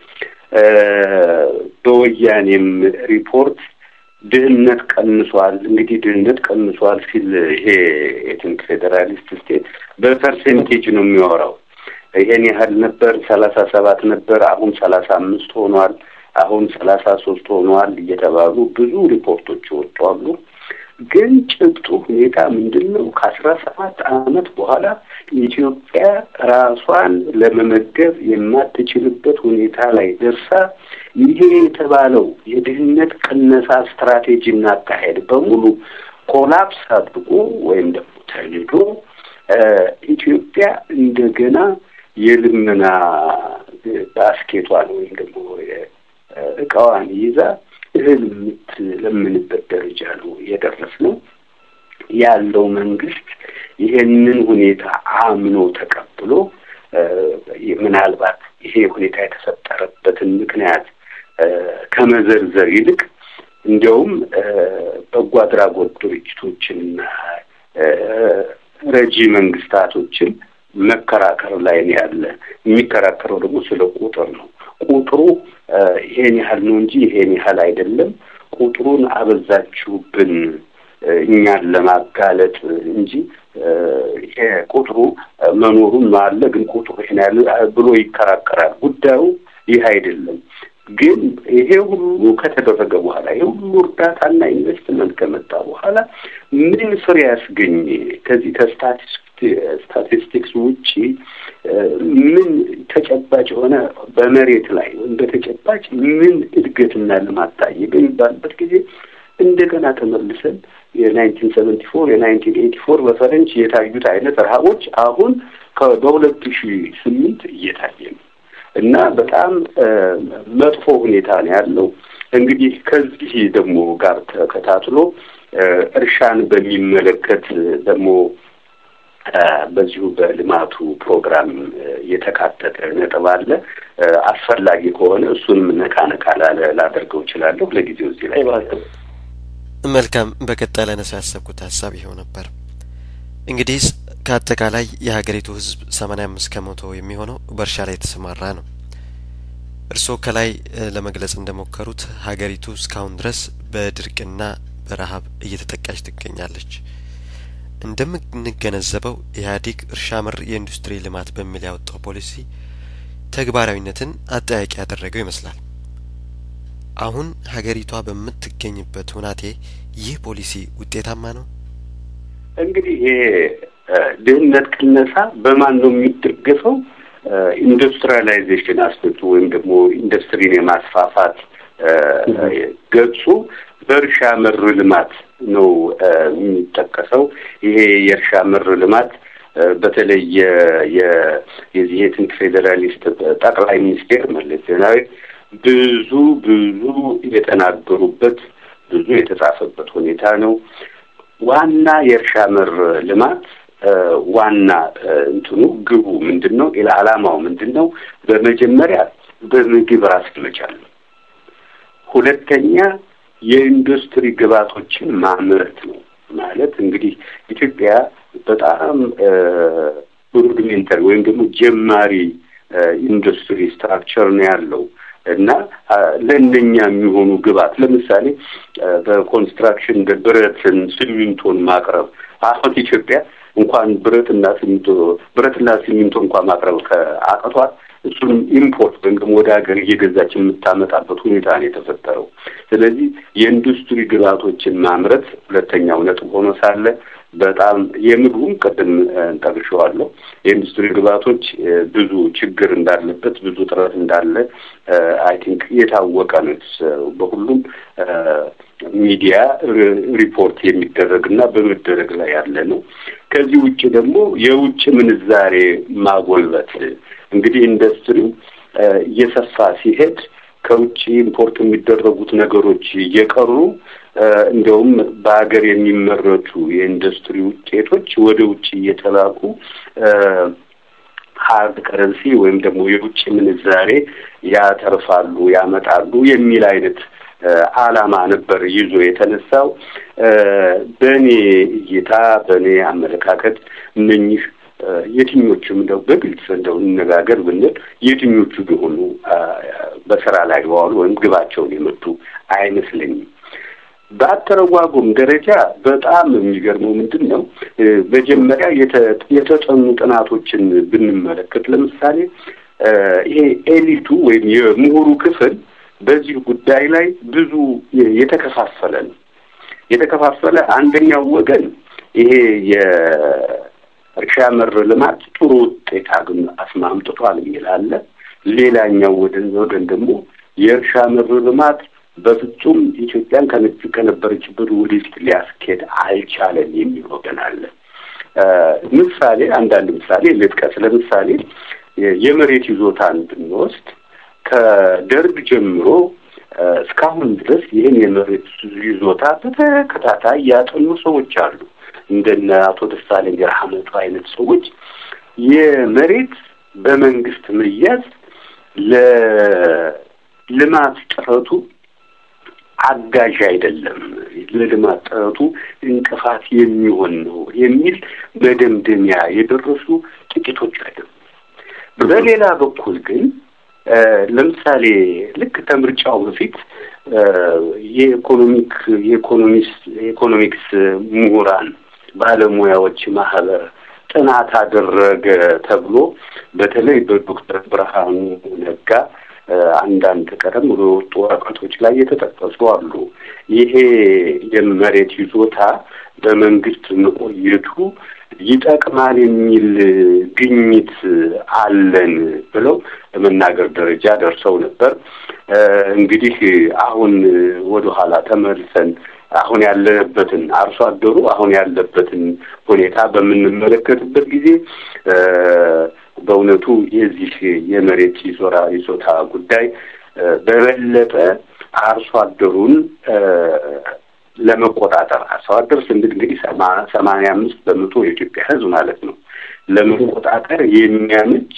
በወያኔም ሪፖርት ድህነት ቀንሷል። እንግዲህ ድህነት ቀንሷል ሲል ይሄ የትንክ ፌዴራሊስት ስቴት በፐርሴንቴጅ ነው የሚያወራው። ይሄን ያህል ነበር፣ ሰላሳ ሰባት ነበር፣ አሁን ሰላሳ አምስት ሆኗል፣ አሁን ሰላሳ ሶስት ሆኗል እየተባሉ ብዙ ሪፖርቶች ይወጣሉ። ግን ጭብጡ ሁኔታ ምንድን ነው? ከአስራ ሰባት ዓመት በኋላ ኢትዮጵያ ራሷን ለመመገብ የማትችልበት ሁኔታ ላይ ደርሳ ይሄ የተባለው የድህነት ቅነሳ ስትራቴጂና አካሄድ በሙሉ ኮላፕስ አድርጎ ወይም ደግሞ ተልዶ ኢትዮጵያ እንደገና የልመና ባስኬቷን ወይም ደግሞ እቃዋን ይዛ እህል የምትለምንበት ደረጃ ነው የደረስነው። ያለው መንግስት ይሄንን ሁኔታ አምኖ ተቀብሎ ምናልባት ይሄ ሁኔታ የተፈጠረበትን ምክንያት ከመዘርዘር ይልቅ እንዲያውም በጎ አድራጎት ድርጅቶችንና ረጂ መንግስታቶችን መከራከር ላይ ነው ያለ። የሚከራከረው ደግሞ ስለ ቁጥር ነው። ቁጥሩ ይሄን ያህል ነው እንጂ ይሄን ያህል አይደለም። ቁጥሩን አበዛችሁብን እኛን ለማጋለጥ እንጂ ይሄ ቁጥሩ መኖሩን አለ፣ ግን ቁጥሩ ይሄን ያህል ብሎ ይከራከራል። ጉዳዩ ይህ አይደለም። ግን ይሄ ሁሉ ከተደረገ በኋላ ይሄ ሁሉ እርዳታና ኢንቨስትመንት ከመጣ በኋላ ምን ፍሬ ያስገኘ ከዚህ ከስታቲስቲክስ ውጪ ምን ተጨባጭ የሆነ በመሬት ላይ ወይም በተጨባጭ ምን እድገትና ልማት ታየ በሚባልበት ጊዜ እንደገና ተመልሰን የናይንቲን ሰቨንቲ ፎር የናይንቲን ኤቲ ፎር በፈረንጅ የታዩት አይነት ረሀቦች አሁን በሁለት ሺ ስምንት እየታየ ነው እና በጣም መጥፎ ሁኔታ ነው ያለው። እንግዲህ ከዚህ ደግሞ ጋር ተከታትሎ እርሻን በሚመለከት ደግሞ በዚሁ በልማቱ ፕሮግራም የተካተተ ነጥብ አለ። አስፈላጊ ከሆነ እሱንም ነካ ነካ ላደርገው እችላለሁ። ለጊዜው እዚህ ላይ መልካም። በቀጣይ ላነሳ ያሰብኩት ሀሳብ ይኸው ነበር። እንግዲህ ከአጠቃላይ የሀገሪቱ ሕዝብ ሰማኒያ አምስት ከመቶ የሚሆነው በእርሻ ላይ የተሰማራ ነው። እርስዎ ከላይ ለመግለጽ እንደሞከሩት ሀገሪቱ እስካሁን ድረስ በድርቅና በረሀብ እየተጠቃች ትገኛለች። እንደምንገነዘበው ኢህአዴግ እርሻ መር የኢንዱስትሪ ልማት በሚል ያወጣው ፖሊሲ ተግባራዊነትን አጠያቂ ያደረገው ይመስላል። አሁን ሀገሪቷ በምትገኝበት ሁናቴ ይህ ፖሊሲ ውጤታማ ነው? እንግዲህ ይሄ ድህነት ቅነሳ በማን ነው የሚደገፈው? ኢንዱስትሪያላይዜሽን አስፔክቱ ወይም ደግሞ ኢንዱስትሪን የማስፋፋት ገጹ በእርሻ መር ልማት ነው የሚጠቀሰው። ይሄ የእርሻ መር ልማት በተለይ የዚህ የትንክ ፌዴራሊስት ጠቅላይ ሚኒስቴር መለስ ዜናዊ ብዙ ብዙ የተናገሩበት ብዙ የተጻፈበት ሁኔታ ነው። ዋና የእርሻ መር ልማት ዋና እንትኑ ግቡ ምንድን ነው? ዓላማው ምንድን ነው? በመጀመሪያ በምግብ ራስ መቻል ነው። ሁለተኛ የኢንዱስትሪ ግብዓቶችን ማምረት ነው። ማለት እንግዲህ ኢትዮጵያ በጣም ሩድሜንተሪ ወይም ደግሞ ጀማሪ ኢንዱስትሪ ስትራክቸር ነው ያለው እና ለእነኛ የሚሆኑ ግብዓት ለምሳሌ በኮንስትራክሽን ብረትን፣ ሲሚንቶን ማቅረብ አሁን ኢትዮጵያ እንኳን ብረትና ሲሚንቶ ብረትና ሲሚንቶ እንኳን ማቅረብ ከአቅቷት እሱንም ኢምፖርት ወይም ደግሞ ወደ ሀገር እየገዛች የምታመጣበት ሁኔታ ነው የተፈጠረው። ስለዚህ የኢንዱስትሪ ግብዓቶችን ማምረት ሁለተኛው ነጥብ ሆኖ ሳለ በጣም የምግቡም ቅድም እንጠቅሸዋለሁ የኢንዱስትሪ ግብዓቶች ብዙ ችግር እንዳለበት ብዙ ጥረት እንዳለ አይ ቲንክ የታወቀ ነው። በሁሉም ሚዲያ ሪፖርት የሚደረግና በመደረግ ላይ ያለ ነው። ከዚህ ውጭ ደግሞ የውጭ ምንዛሬ ማጎልበት እንግዲህ ኢንዱስትሪው እየሰፋ ሲሄድ ከውጭ ኢምፖርት የሚደረጉት ነገሮች እየቀሩ እንደውም በሀገር የሚመረቱ የኢንዱስትሪ ውጤቶች ወደ ውጭ እየተላኩ ሀርድ ከረንሲ ወይም ደግሞ የውጭ ምንዛሬ ያተርፋሉ፣ ያመጣሉ የሚል አይነት ዓላማ ነበር ይዞ የተነሳው። በእኔ እይታ በእኔ አመለካከት እነኚህ የትኞቹም እንደው በግልጽ እንደው እንነጋገር ብንል የትኞቹ ቢሆኑ በስራ ላይ ዋሉ ወይም ግባቸውን የመቱ አይመስለኝም። በአተረጓጎም ደረጃ በጣም የሚገርመው ምንድን ነው፣ መጀመሪያ የተጠኑ ጥናቶችን ብንመለከት ለምሳሌ ይሄ ኤሊቱ ወይም የምሁሩ ክፍል በዚህ ጉዳይ ላይ ብዙ የተከፋፈለ ነው። የተከፋፈለ አንደኛው ወገን ይሄ የእርሻ መር ልማት ጥሩ ውጤት አግኝ አስማምጥቷል የሚል አለ። ሌላኛው ወገን ወገን ደግሞ የእርሻ መር ልማት በፍጹም ኢትዮጵያን ከነበረችበት ወደፊት ሊያስኬድ አልቻለም የሚል ወገን አለ። ምሳሌ አንዳንድ ምሳሌ ልጥቀስ። ለምሳሌ የመሬት ይዞታን ብንወስድ ከደርግ ጀምሮ እስካሁን ድረስ ይህን የመሬት ይዞታ በተከታታይ ያጠኑ ሰዎች አሉ። እንደነ አቶ ደሳለኝ ረሐመቱ አይነት ሰዎች የመሬት በመንግስት መያዝ ለልማት ጥረቱ አጋዥ አይደለም፣ ለልማት ጥረቱ እንቅፋት የሚሆን ነው የሚል መደምደሚያ የደረሱ ጥቂቶች አይደሉም። በሌላ በኩል ግን ለምሳሌ ልክ ከምርጫው በፊት የኢኮኖሚክ የኢኮኖሚስ የኢኮኖሚክስ ምሁራን ባለሙያዎች ማህበር ጥናት አደረገ ተብሎ በተለይ በዶክተር ብርሃኑ ነጋ አንዳንድ ቀደም ብሎ የወጡ ወረቀቶች ላይ የተጠቀሱ አሉ። ይሄ የመሬት ይዞታ በመንግስት መቆየቱ ይጠቅማል የሚል ግኝት አለን ብለው ለመናገር ደረጃ ደርሰው ነበር። እንግዲህ አሁን ወደኋላ ተመልሰን አሁን ያለንበትን አርሶ አደሩ አሁን ያለበትን ሁኔታ በምንመለከትበት ጊዜ በእውነቱ የዚህ የመሬት ይዞራ ይዞታ ጉዳይ በበለጠ አርሶ አደሩን ለመቆጣጠር አርሶ አደር ስንል እንግዲህ ሰማንያ አምስት በመቶ የኢትዮጵያ ሕዝብ ማለት ነው። ለመቆጣጠር የሚያመች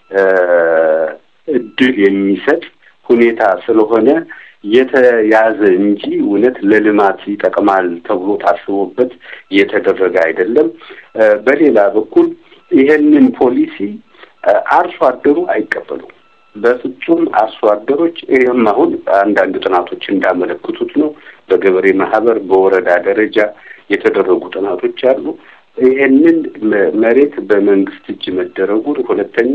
እድል የሚሰጥ ሁኔታ ስለሆነ የተያዘ እንጂ እውነት ለልማት ይጠቅማል ተብሎ ታስቦበት የተደረገ አይደለም። በሌላ በኩል ይሄንን ፖሊሲ አርሶ አደሩ አይቀበሉም። በፍጹም አርሶ አደሮች ይህም አሁን አንዳንድ ጥናቶች እንዳመለክቱት ነው። በገበሬ ማህበር በወረዳ ደረጃ የተደረጉ ጥናቶች አሉ። ይሄንን መሬት በመንግስት እጅ መደረጉን፣ ሁለተኛ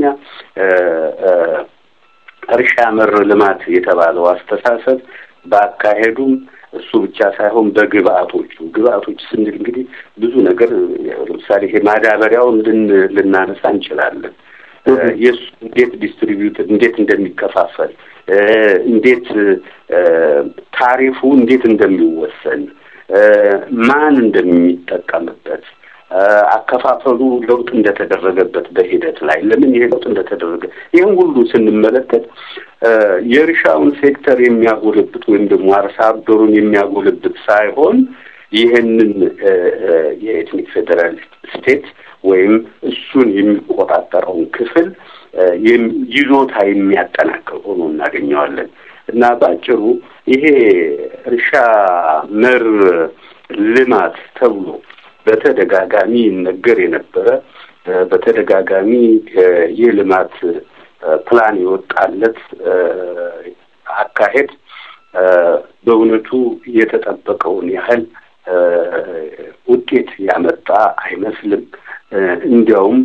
እርሻ መር ልማት የተባለው አስተሳሰብ በአካሄዱም እሱ ብቻ ሳይሆን በግብአቶቹ ግብአቶች ስንል እንግዲህ ብዙ ነገር ለምሳሌ ይሄ ማዳበሪያውን ልናነሳ እንችላለን። የእሱ እንዴት ዲስትሪቢዩት እንዴት እንደሚከፋፈል እንዴት ታሪፉ እንዴት እንደሚወሰን ማን እንደሚጠቀምበት አከፋፈሉ ለውጥ እንደተደረገበት በሂደት ላይ ለምን ይሄ ለውጥ እንደተደረገ ይህን ሁሉ ስንመለከት የእርሻውን ሴክተር የሚያጎለብት ወይም ደግሞ አርሶ አደሩን የሚያጎለብት ሳይሆን ይህንን የኤትኒክ ፌዴራል ስቴት ወይም እሱን የሚቆጣጠረውን ክፍል ይዞታ የሚያጠናክር ሆኖ እናገኘዋለን እና በአጭሩ ይሄ እርሻ መር ልማት ተብሎ በተደጋጋሚ ይነገር የነበረ በተደጋጋሚ የልማት ፕላን የወጣለት አካሄድ በእውነቱ ልማቱን ያህል ውጤት ያመጣ አይመስልም። እንዲያውም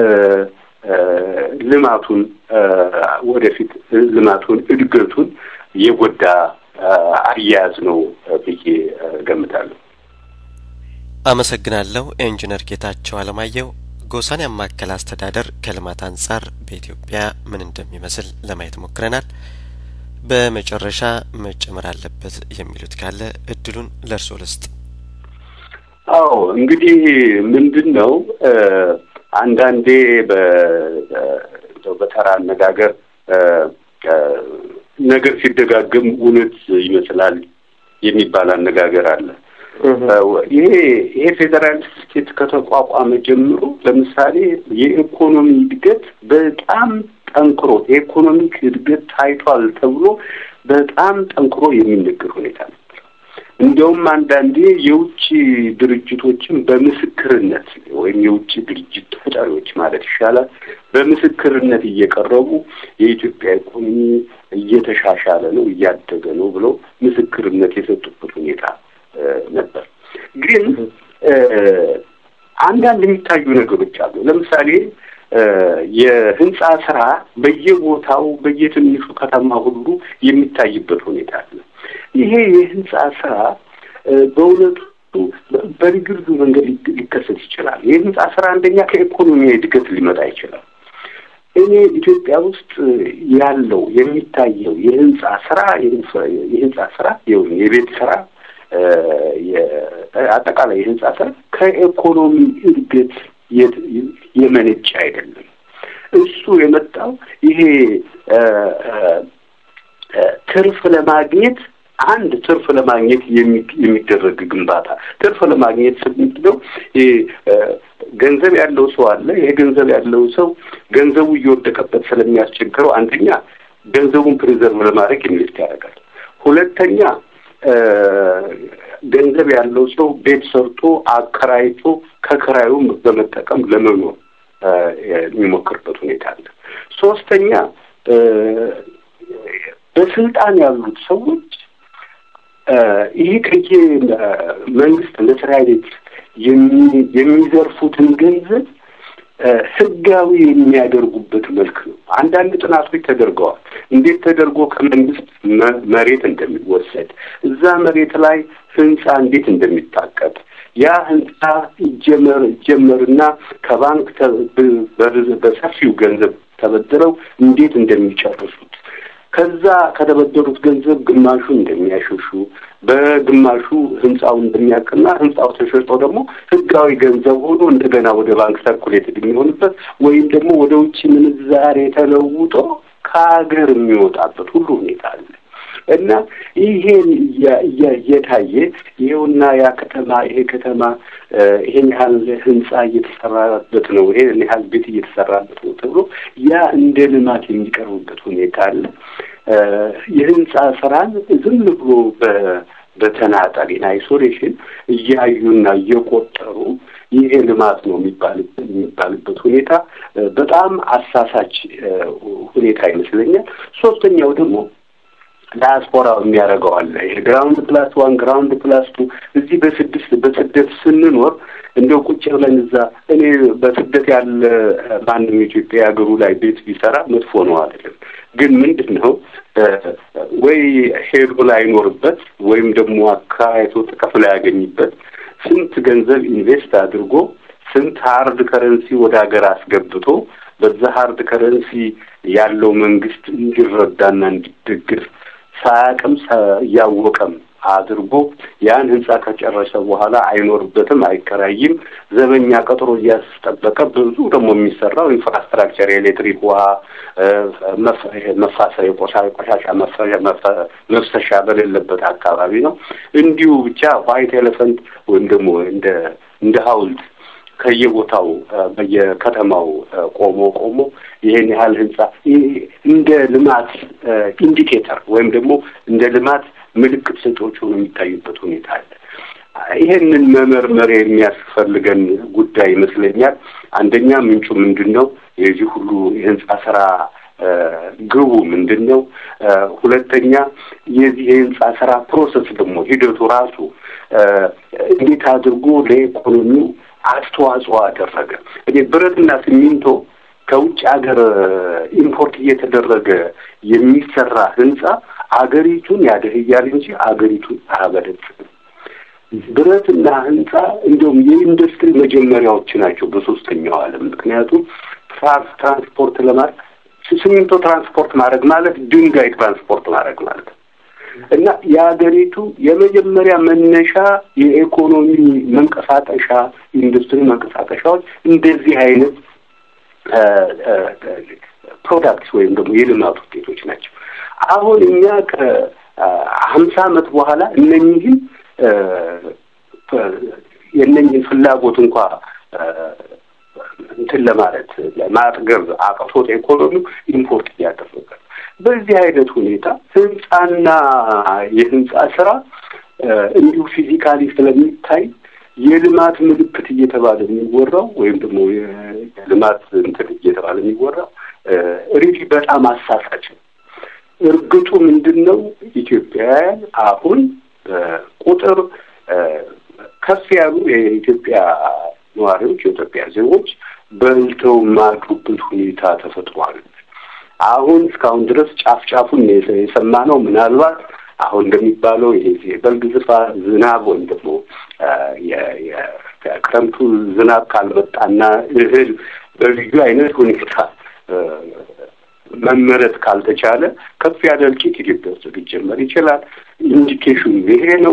ልማቱን ወደፊት ልማቱን እድገቱን የጎዳ አያያዝ ነው ብዬ ገምታለሁ። አመሰግናለሁ። ኢንጂነር ጌታቸው አለማየሁ ጎሳን ያማከለ አስተዳደር ከልማት አንጻር በኢትዮጵያ ምን እንደሚመስል ለማየት ሞክረናል። በመጨረሻ መጨመር አለበት የሚሉት ካለ እድሉን ለእርስዎ ልስጥ። አዎ እንግዲህ ምንድን ነው አንዳንዴ በተራ አነጋገር ነገር ሲደጋገም እውነት ይመስላል የሚባል አነጋገር አለ። ይሄ ይሄ ፌዴራሊስት ስቴት ከተቋቋመ ጀምሮ ለምሳሌ የኢኮኖሚ እድገት በጣም ጠንክሮ የኢኮኖሚክ እድገት ታይቷል ተብሎ በጣም ጠንክሮ የሚነገር ሁኔታ ነበር። እንዲያውም አንዳንዴ የውጭ ድርጅቶችን በምስክርነት ወይም የውጭ ድርጅት ተጠሪዎች ማለት ይሻላል በምስክርነት እየቀረቡ የኢትዮጵያ ኢኮኖሚ እየተሻሻለ ነው፣ እያደገ ነው ብለው ምስክርነት የሰጡበት ሁኔታ ነበር። ግን አንዳንድ የሚታዩ ነገሮች አሉ። ለምሳሌ የህንጻ ስራ በየቦታው በየትንሹ ከተማ ሁሉ የሚታይበት ሁኔታ አለ። ይሄ የህንጻ ስራ በእውነቱ በልዩ ልዩ መንገድ ሊከሰት ይችላል። የህንጻ ስራ አንደኛ ከኢኮኖሚያዊ እድገት ሊመጣ ይችላል። እኔ ኢትዮጵያ ውስጥ ያለው የሚታየው የህንጻ ስራ የህንጻ ስራ የቤት ስራ አጠቃላይ የህንጻ ስራ ከኢኮኖሚ እድገት የመነጨ አይደለም። እሱ የመጣው ይሄ ትርፍ ለማግኘት አንድ ትርፍ ለማግኘት የሚደረግ ግንባታ ትርፍ ለማግኘት ስንለው ገንዘብ ያለው ሰው አለ። ይሄ ገንዘብ ያለው ሰው ገንዘቡ እየወደቀበት ስለሚያስቸግረው አንደኛ ገንዘቡን ፕሪዘርቭ ለማድረግ ኢንቨስት ያደርጋል። ሁለተኛ ገንዘብ ያለው ሰው ቤት ሰርቶ አከራይቶ ከክራዩም በመጠቀም ለመኖር የሚሞክርበት ሁኔታ አለ። ሶስተኛ በስልጣን ያሉት ሰዎች ይሄ ከየ መንግስት መስሪያ ቤት የሚዘርፉትን ገንዘብ ህጋዊ የሚያደርጉበት መልክ ነው። አንዳንድ ጥናቶች ተደርገዋል። እንዴት ተደርጎ ከመንግስት መሬት እንደሚወሰድ እዛ መሬት ላይ ህንፃ እንዴት እንደሚታቀድ ያ ህንፃ ይጀመር ይጀመርና ከባንክ በሰፊው ገንዘብ ተበድረው እንዴት እንደሚጨርሱት ከዛ ከተበደሩት ገንዘብ ግማሹን እንደሚያሸሹ በግማሹ ህንፃው እንደሚያቅና ህንፃው ተሸጦ ደግሞ ህጋዊ ገንዘብ ሆኖ እንደገና ወደ ባንክ ሰርኩሌትድ የሚሆንበት ወይም ደግሞ ወደ ውጭ ምንዛሬ ተለውጦ ከሀገር የሚወጣበት ሁሉ ሁኔታ አለ እና ይሄን እየታየ ይሄውና ያ ከተማ ይሄ ከተማ ይሄን ያህል ህንፃ እየተሰራበት ነው፣ ይሄን ያህል ቤት እየተሰራበት ነው ተብሎ ያ እንደ ልማት የሚቀርብበት ሁኔታ አለ። የህንፃ ስራን ዝም ብሎ በተናጠል አይሶሌሽን እያዩና እየቆጠሩ ይሄ ልማት ነው የሚባልበት ሁኔታ በጣም አሳሳች ሁኔታ ይመስለኛል። ሶስተኛው ደግሞ ዳያስፖራው የሚያደርገው አለ። ይሄ ግራውንድ ፕላስ ዋን ግራውንድ ፕላስ ቱ እዚህ በስድስት በስደት ስንኖር እንደው ቁጭ ብለን እዛ እኔ በስደት ያለ ማንም ኢትዮጵያ ሀገሩ ላይ ቤት ቢሰራ መጥፎ ነው አይደለም። ግን ምንድን ነው ወይ ሄዶ ላይኖርበት ወይም ደግሞ አከራይቶ ጥቅም ላያገኝበት ስንት ገንዘብ ኢንቨስት አድርጎ ስንት ሀርድ ከረንሲ ወደ ሀገር አስገብቶ በዛ ሀርድ ከረንሲ ያለው መንግስት እንዲረዳና እንዲደግፍ ሳያቅም እያወቀም አድርጎ ያን ህንጻ ከጨረሰ በኋላ አይኖርበትም፣ አይከራይም። ዘበኛ ቀጥሮ እያስጠበቀ ብዙ ደግሞ የሚሰራው ኢንፍራስትራክቸር የኤሌክትሪክ፣ ውሃ፣ መፋሰ የቆሻሻ መፍሰሻ በሌለበት አካባቢ ነው። እንዲሁ ብቻ ዋይት ኤሌፈንት ወይም ደግሞ እንደ እንደ ሀውልት ከየቦታው በየከተማው ቆሞ ቆሞ ይሄን ያህል ህንጻ እንደ ልማት ኢንዲኬተር ወይም ደግሞ እንደ ልማት ምልክት ሰጪዎች ሆኖ የሚታዩበት ሁኔታ አለ። ይሄንን መመርመር የሚያስፈልገን ጉዳይ ይመስለኛል። አንደኛ ምንጩ ምንድን ነው? የዚህ ሁሉ የህንጻ ስራ ግቡ ምንድን ነው? ሁለተኛ የዚህ የህንጻ ስራ ፕሮሰስ ደግሞ ሂደቱ ራሱ እንዴት አድርጎ ለኢኮኖሚው አስተዋጽኦ አደረገ? እኔ ብረትና ሲሚንቶ ከውጭ ሀገር ኢምፖርት እየተደረገ የሚሰራ ህንጻ አገሪቱን ያደህያል እንጂ አገሪቱን አያበለጽግም። ብረትና ህንጻ እንዲሁም የኢንዱስትሪ መጀመሪያዎች ናቸው በሶስተኛው ዓለም። ምክንያቱም ትራንስፖርት ለማድረግ ሲሚንቶ ትራንስፖርት ማድረግ ማለት ድንጋይ ትራንስፖርት ማድረግ ማለት ነው እና የሀገሪቱ የመጀመሪያ መነሻ የኢኮኖሚ መንቀሳቀሻ ኢንዱስትሪ መንቀሳቀሻዎች እንደዚህ አይነት ፕሮዳክትስ ወይም ደግሞ የልማት ውጤቶች ናቸው። አሁን እኛ ከሀምሳ ዓመት በኋላ እነኝህን የእነኝህን ፍላጎት እንኳ እንትን ለማለት ማጥገብ አቅቶት ኢኮኖሚው ኢምፖርት እያደረገ በዚህ አይነት ሁኔታ ህንጻና የህንጻ ስራ እንዲሁ ፊዚካሊ ስለሚታይ የልማት ምልክት እየተባለ የሚወራው ወይም ደግሞ የልማት እንትን እየተባለ የሚወራው ሪሊ በጣም አሳሳች ነው። እርግጡ ምንድን ነው? ኢትዮጵያውያን አሁን ቁጥር ከፍ ያሉ የኢትዮጵያ ነዋሪዎች የኢትዮጵያ ዜጎች በልተው ማዱበት ሁኔታ ተፈጥሯል። አሁን እስካሁን ድረስ ጫፍ ጫፉን የሰማነው ምናልባት አሁን እንደሚባለው ይሄ የበልግ ዝፋ ዝናብ ወይም ደግሞ የክረምቱ ዝናብ ካልመጣና እህል በልዩ አይነት ሁኔታ መመረት ካልተቻለ ከፍ ያለ እልቂት ኢትዮጵያ ውስጥ ሊጀመር ይችላል። ኢንዲኬሽኑ ይሄ ነው።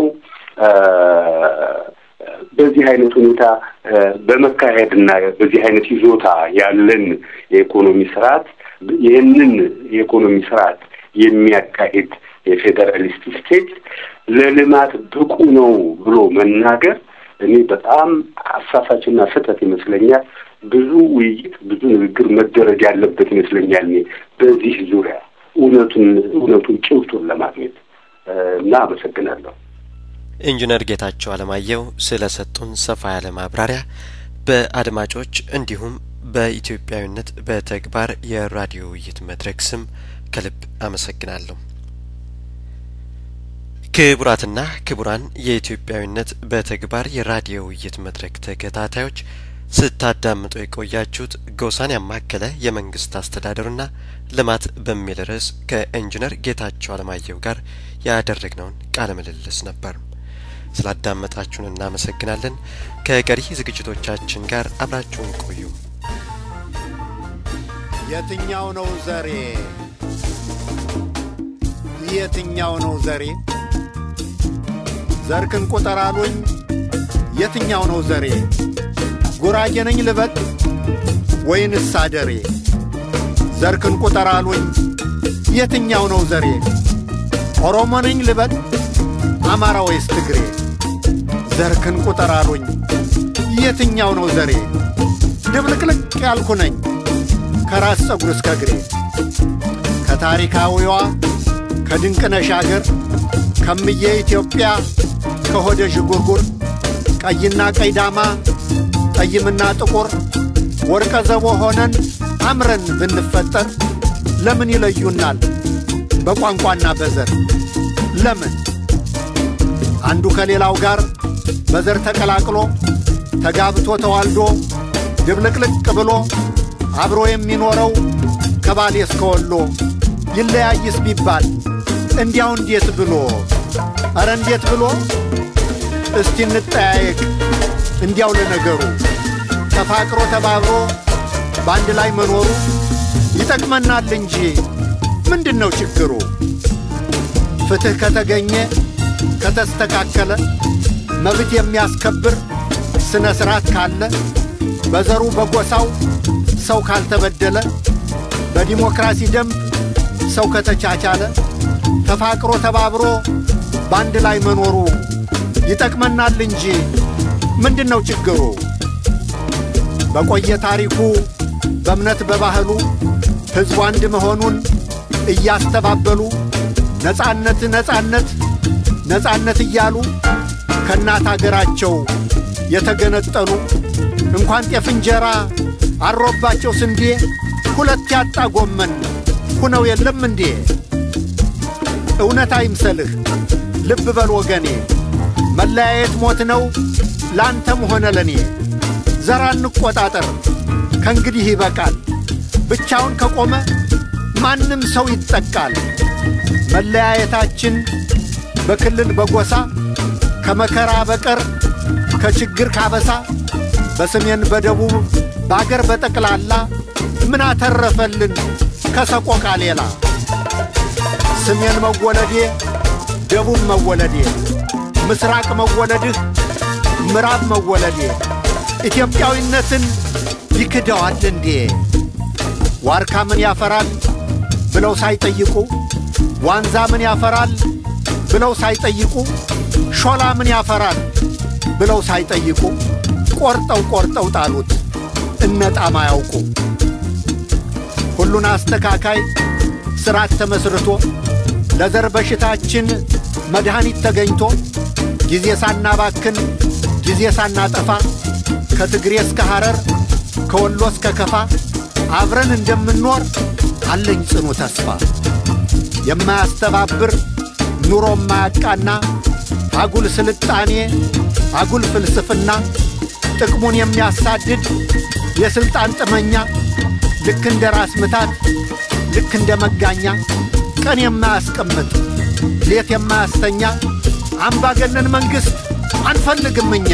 በዚህ አይነት ሁኔታ በመካሄድና በዚህ አይነት ይዞታ ያለን የኢኮኖሚ ስርዓት ይህንን የኢኮኖሚ ስርዓት የሚያካሂድ የፌዴራሊስት ስቴት ለልማት ብቁ ነው ብሎ መናገር እኔ በጣም አሳሳችና ስህተት ይመስለኛል። ብዙ ውይይት፣ ብዙ ንግግር መደረግ ያለበት ይመስለኛል። እኔ በዚህ ዙሪያ እውነቱን እውነቱን ጭብጡን ለማግኘት እና አመሰግናለሁ። ኢንጂነር ጌታቸው አለማየሁ ስለ ሰጡን ሰፋ ያለ ማብራሪያ በአድማጮች እንዲሁም በኢትዮጵያዊነት በተግባር የራዲዮ ውይይት መድረክ ስም ከልብ አመሰግናለሁ። ክቡራትና ክቡራን የኢትዮጵያዊነት በተግባር የራዲዮ ውይይት መድረክ ተከታታዮች ስታዳምጡ የቆያችሁት ጎሳን ያማከለ የመንግስት አስተዳደርና ልማት በሚል ርዕስ ከኢንጂነር ጌታቸው አለማየሁ ጋር ያደረግነውን ቃለ ምልልስ ነበር። ስላዳመጣችሁን እናመሰግናለን። ከቀሪ ዝግጅቶቻችን ጋር አብራችሁን ቆዩ። የትኛው ነው ዘሬ? የትኛው ነው ዘሬ? ዘርክን ቁጠር አሉኝ። የትኛው ነው ዘሬ? ጉራጌ ነኝ ልበል ወይንስ አደሬ? ዘርክን ቁጠር አሉኝ። የትኛው ነው ዘሬ? ኦሮሞ ነኝ ልበል አማራ ወይስ ትግሬ? ዘርክን ቁጠር አሉኝ። የትኛው ነው ዘሬ? ድብልቅልቅ ያልኩ ነኝ ከራስ ፀጉር እስከ እግሬ ከታሪካዊዋ ከድንቅነሽ አገር ከምዬ ኢትዮጵያ ከሆደ ዥጉርጉር ቀይና ቀይ ዳማ ጠይምና ጥቁር ወርቀ ዘቦ ሆነን አምረን ብንፈጠር ለምን ይለዩናል በቋንቋና በዘር? ለምን አንዱ ከሌላው ጋር በዘር ተቀላቅሎ ተጋብቶ ተዋልዶ ድብልቅልቅ ብሎ አብሮ የሚኖረው ከባሌ እስከ ወሎ ይለያይስ ቢባል እንዲያው እንዴት ብሎ ኧረ እንዴት ብሎ እስቲ እንጠያየቅ እንዲያው ለነገሩ ተፋቅሮ ተባብሮ በአንድ ላይ መኖሩ ይጠቅመናል እንጂ ምንድን ነው ችግሩ? ፍትሕ ከተገኘ ከተስተካከለ መብት የሚያስከብር ስነ ሥርዓት ካለ በዘሩ በጎሳው ሰው ካልተበደለ በዲሞክራሲ ደንብ ሰው ከተቻቻለ ተፋቅሮ ተባብሮ በአንድ ላይ መኖሩ ይጠቅመናል እንጂ ምንድን ነው ችግሩ? በቆየ ታሪኩ በእምነት በባህሉ ሕዝቡ አንድ መሆኑን እያስተባበሉ ነጻነት ነጻነት ነጻነት እያሉ ከእናት አገራቸው የተገነጠሉ እንኳን ጤፍ እንጀራ አሮባቸው ስንዴ ሁለት ያጣ ጎመን ሁነው የለም እንዴ? እውነት አይምሰልህ ልብ በል ወገኔ፣ መለያየት ሞት ነው ላንተም ሆነ ለኔ። ዘራ እንቆጣጠር ከእንግዲህ ይበቃል። ብቻውን ከቆመ ማንም ሰው ይጠቃል። መለያየታችን በክልል በጎሳ ከመከራ በቀር ከችግር ካበሳ በሰሜን በደቡብ በአገር በጠቅላላ ምን አተረፈልን ከሰቆቃ ሌላ? ሰሜን መወለዴ ደቡብ መወለዴ ምስራቅ መወለድህ ምዕራብ መወለዴ ኢትዮጵያዊነትን ይክደዋል እንዴ? ዋርካ ምን ያፈራል ብለው ሳይጠይቁ፣ ዋንዛ ምን ያፈራል ብለው ሳይጠይቁ፣ ሾላ ምን ያፈራል ብለው ሳይጠይቁ ቆርጠው ቆርጠው ጣሉት እነጣም አያውቁ። ሁሉን አስተካካይ ሥርዓት ተመስርቶ ለዘር በሽታችን መድኃኒት ተገኝቶ ጊዜ ሳናባክን ጊዜ ሳናጠፋ ከትግሬ እስከ ሐረር ከወሎ እስከ ከፋ አብረን እንደምንኖር አለኝ ጽኑ ተስፋ። የማያስተባብር ኑሮ ማያቃና አጉል ስልጣኔ አጉል ፍልስፍና ጥቅሙን የሚያሳድድ የሥልጣን ጥመኛ ልክ እንደ ራስ ምታት ልክ እንደ መጋኛ ቀን የማያስቀምጥ ሌት የማያስተኛ አምባገነን መንግሥት አንፈልግም እኛ።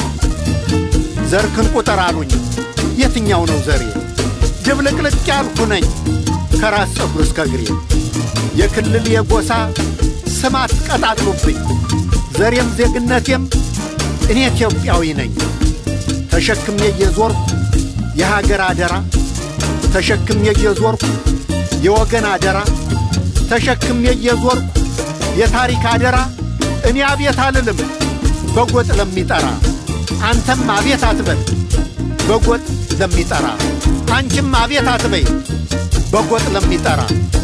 ዘርክን ቁጠር አሉኝ የትኛው ነው ዘሬ? ድብልቅልቅ ያልኩ ነኝ ከራስ ፀጉር እስከ እግሬ። የክልል የጎሳ ስማት ቀጣጥሉብኝ ዘሬም ዜግነቴም እኔ ኢትዮጵያዊ ነኝ። ተሸክሜ እየዞርኩ የሀገር አደራ ተሸክሜ እየዞርኩ የወገን አደራ ተሸክሜ እየዞርኩ የታሪክ አደራ እኔ አቤት አልልም በጎጥ ለሚጠራ አንተም አቤት አትበል በጎጥ ለሚጠራ አንቺም አቤት አትበይ በጎጥ ለሚጠራ